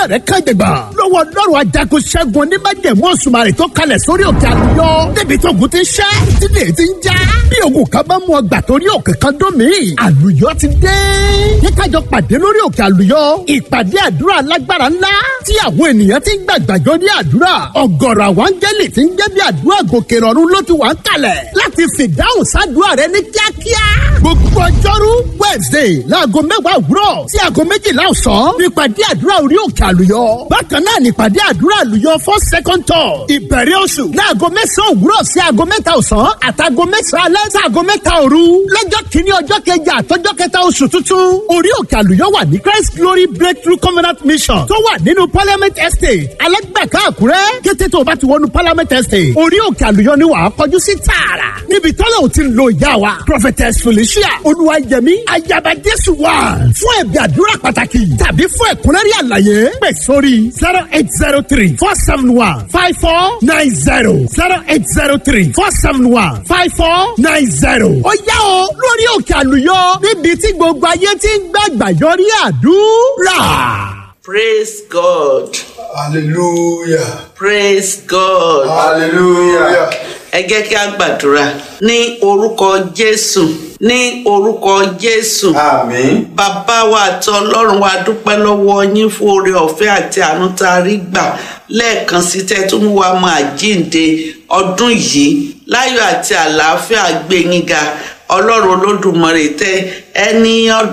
rẹ kàn jẹgbà lọ́wọ́ lọ́rùn ajagun ṣẹ́gun oníbàjẹ́mú òṣùmàrè tó kalẹ̀ sórí òkè àlùyọ débi tó ogun ti ṣẹ́ tílé ti ń já bí ogun kan bá mú ọgbà torí òkè kan dún mí àlùyọ ti dé ní kájọ pàdé lórí òkè àlùyọ ìpàdé àdúrà lágbára ńlá tí àwọn ènìyàn ti ń gbàgbàjọ ní àdúrà ọ̀gọ̀rọ̀ àwọn áńgẹ́lì ti ń jẹ́ bí àdúrà gòkè rọ̀rùn ló ti wà ń kalẹ̀ láti fìdáhùn sádùúrà rẹ ní kíákíá gbogbo ọjọ́rú wednesday láago mẹ́wàá òwúrọ̀ sí aago méjìlá ọ̀sán nípàdé àdúrà orí òkè àlùyọ bákan náà nípàdé àdúrà àlùyọ for second tour ìbẹ̀rẹ̀ oṣù láago mẹ́sàn-án òwúrọ̀ sí aago mẹ́ta ọ̀sán àtàgo mẹ́sàn-án alẹ́ sí aago mẹ́ta òru lọ́jọ́ kìíní ọjọ́ kẹjà àtọ́jọ́ kẹta oṣù tuntun orí òkè àlùyọ wà ní christ glory breakthrough covenant mission tó wà nínú parliament estate alẹ́gbẹ̀ká àkúrẹ́ kété tó o bá ti wọnú parliament estate orí òkè àlùyọ ni wàá kọjú sí tààrà níbi tọ́lá ò ti ń lo ìyá wa prophetess felicia olúwayẹmí ayaba jésù wà fún ẹ̀bí àdúrà pàtàkì tàbí fún ẹ̀kúnrẹ́rẹ́ àlàyé pè sórí zero eight zero three four seven one five four nine zero zero eight zero three four seven one five four nine zero. ó yá o lórí òkè àlùyọ níbi tí gbogbo ayé ti ń gbàgbà yọrí àdúrà. Praise God. Hallelujah. Praise God. Hallelujah. Ẹ jẹ́ kí a gbàdúrà ní orúkọ Jésù ní orúkọ Jésù. Àmín. Bàbá wa àti Ọlọ́run wa dúpẹ́ lọ́wọ́ yín fún oore ọ̀fẹ́ àti àánú tá a rí gbà lẹ́ẹ̀kan sí tẹ́ tó mú wa máa jíǹde ọdún yìí láyọ̀ àti àlàáfíà gbé yín ga Ọlọ́run Olódùmarè tẹ́ ẹni ọdún.